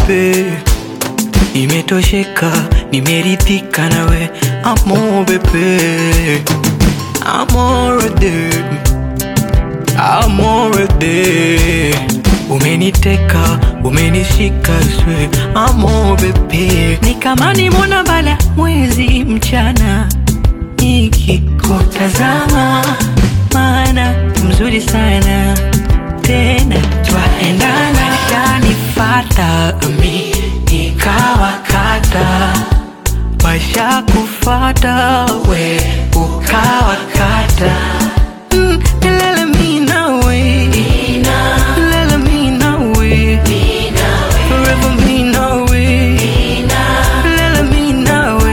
bebe, nimetosheka, nimeridhika nawe, amo bebe, amorede, amorede, umeniteka, umenishika swe, amo bebe, ni kama nimona bala mwezi mchana nikikutazama, maana mzuri sana tena twaendana, shanifata mi nikawakata, maisha kufata we ukawakata Mm, lele mi nawe. Lele mi nawe. Forever mi nawe. Lele mi nawe.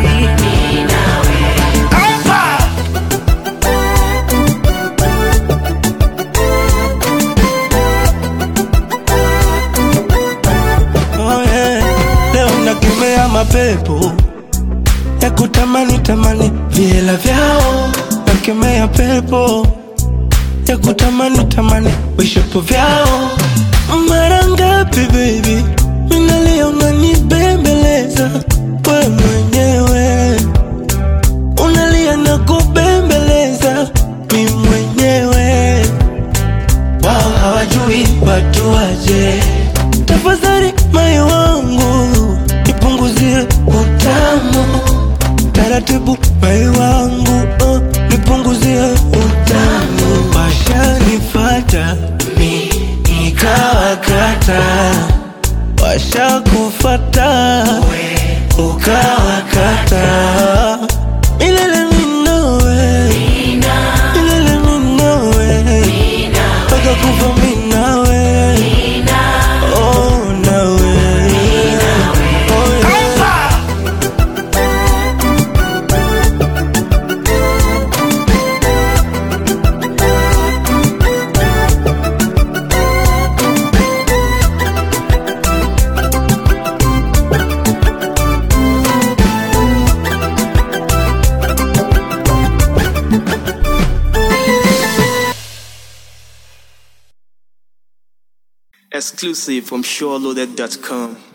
Oh yeah. Leo nakemea mapepo ya kutamani tamani viela vyao, nakemea pepo ya kutamani tamani vishapo vyao. Mara ngapi baby minalia unanibembeleza we mwenyewe unalia na kubembeleza mi mwenyewe wao hawajui watu waje. Tafadhali moyo wangu nipunguzie utamu taratibu, moyo wangu oh, nipunguzie utamu. Washanifata mi nikawakata, washakufata ukawakata. Milele minowe, milele minowe, mpaka kufa minawe Oh, nawe. Oh, yeah. Exclusive from SureLoaded.com.